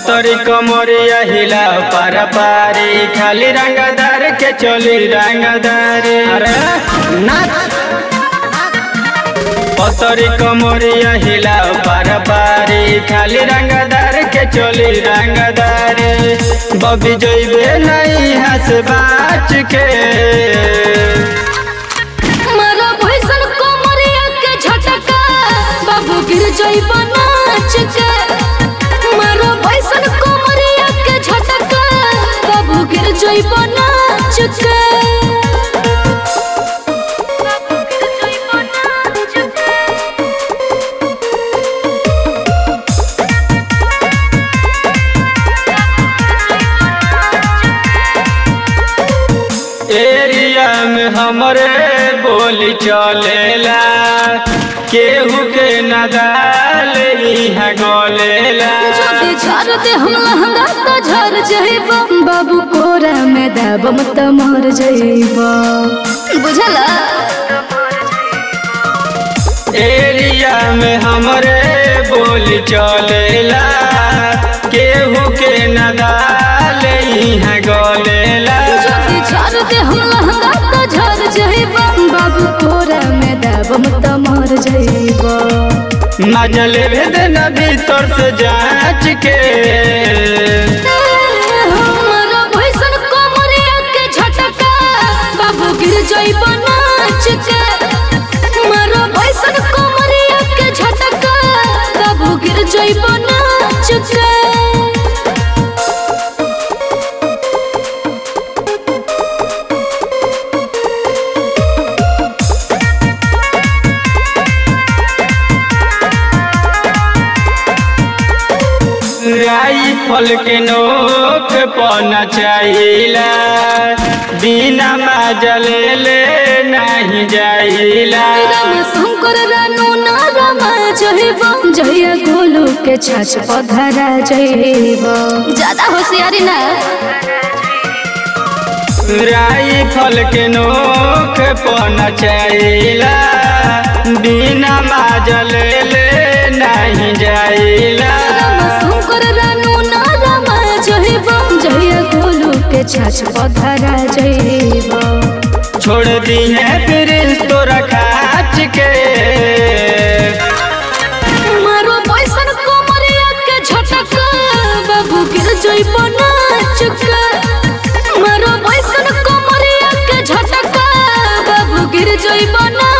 पतरी कमरिया हिला पार पारी खाली रंगदार के चली रंगदारी अरे नाच पतरी कमरिया हिला पार पारी खाली रंगदार के चली रंगदारी बबी जइबे नहीं हंस बाच के मारा भैसन कोमरिया के झटका बाबू गिर जइब नाच के मारा भैसन कोमरिया के झटका बाबू गिर जइब नाच के एरिया में हमरे बोली चलेला केहू के नदाल इहाँ गलेला जदि झर दे हम लहंगा तो झर जइब बाबू कोरा में दबम त मर जइब बुझला एरिया में हमरे बोली चलेला केहू के नदाल इहाँ गलेला जदि झर दे हम लहंगा तो झर जइब बाबू कोरा में दबम त मर जइब मजल भेद न भीतर से जांच के हमारा भैसन कोमरिया के झटका बाबू गिर जइब नाच के हमारा भैसन कोमरिया के झटका बाबू गिर जइब नाच के राइफल के नोक पना चाहिला बिना मजल ले नहीं जाइला राम शंकर रानू ना रमा जइब जइया गोलू के छाछ पधरा जइब ज्यादा होशियारी ना राइफल के नोक पना चाहिला बिना मजल ले नहीं जाइला राम शंकर रानू ना रमा जइब जइया गोलू के छाछ पधरा जइब छोड़ दी है फिर तोरा खाच के मारो पैसन कोमरिया के झटका बाबू गिर जइब नाच के मारो पैसन कोमरिया के झटका बाबू गिर जइब नाच